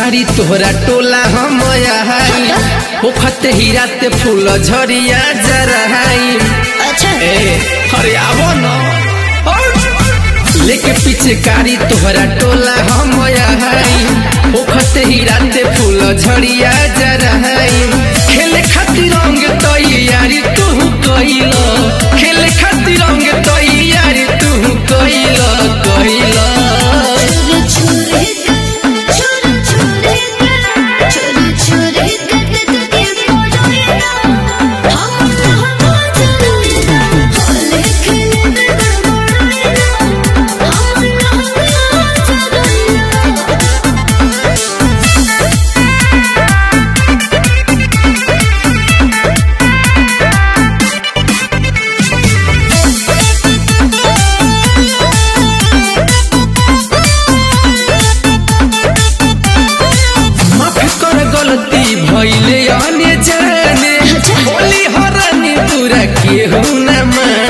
पिचकारी तोहरा टोला हम आई होखत हीरा ते फूल झरिया जरहाई अच्छा ए अरे आवो न लेके पिचकारी तोहरा टोला हम आई होखत हीरा ते फूल झरिया जरहाई खेले खातिर रंग तैयारी तू कइल खेले खातिर रंग तैयारी तू कइल कइल छुरी छुरी छुरी छुरी छुरी कट के पड़ोया हम हम चलना लेकिन गड़बड़ाया हम हम चलना माफ कर गलती भइले अने जाने होली हरानी पूरा केहू न माने